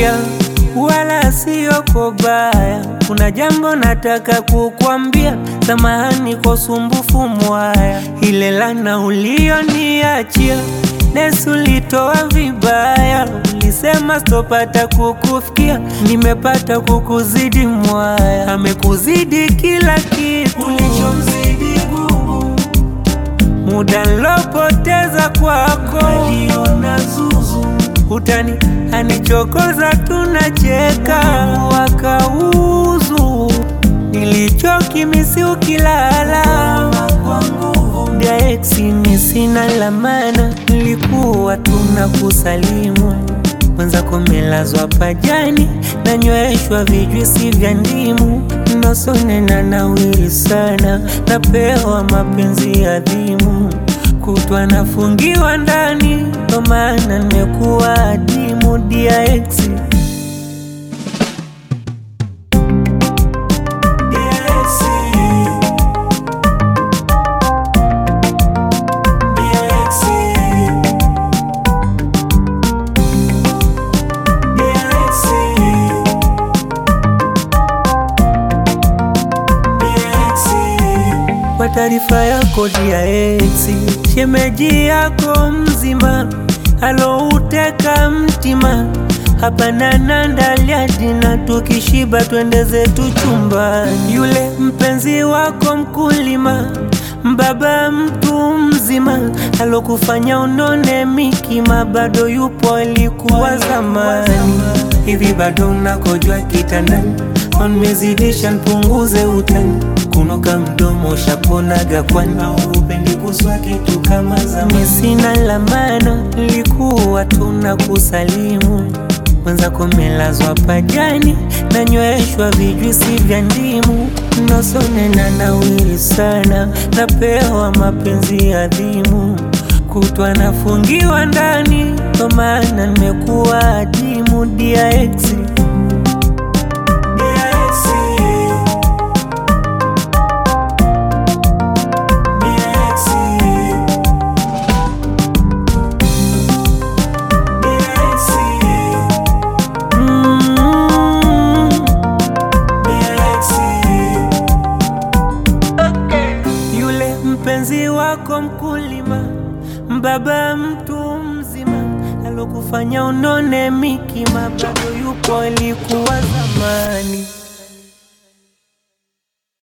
Sikia, wala sio kwa baya, kuna jambo nataka kukwambia. Samahani kwa usumbufu mwaya, ile lana ulioniachia Nesu ulitoa vibaya, ulisema sitopata kukufikia, nimepata kukuzidi mwaya, amekuzidi kila kitu ulichomzidi gugu, muda nilopoteza kwako naliona zuzu, utani anichokoza, tunacheka wakauzu, nilichokimisi ukilala kwa nguvu ndia eksi misina lamana, nilikuwa tuna kusalimu mwenzako melazwa pajani, nanyweshwa vijuisi vya ndimu, nosonena nawiri sana, napewa mapenzi adhimu, kutwa nafungiwa ndani, ndo maana nimekuwa adimu dia eksi Kwa taarifa yako dia eksi, shemeji yako mzima alouteka mtima hapana nandalia dina, tukishiba twende zetu chumbani. Yule mpenzi wako mkulima, mbaba mtu mzima alokufanya unone mikima, bado yupo alikuwa zamani. Hivi bado unakojwa kitandani, onmezidisha npunguze utani kunoka mdomo shaponaga kwani upendi kuswa kitu kama zamani. Sina lamana, nilikuwa tuna kusalimu mwenzako melazwa pajani, nanyweshwa vijuisi vya ndimu, nosonena nawiri sana, napewa mapenzi adhimu, kutwa nafungiwa ndani, ndo maana nimekuwa adimu dia eksi Yule mpenzi wako mkulima, mbaba mtu mzima, alokufanya unone mikima, bado yupo alikuwa zamani.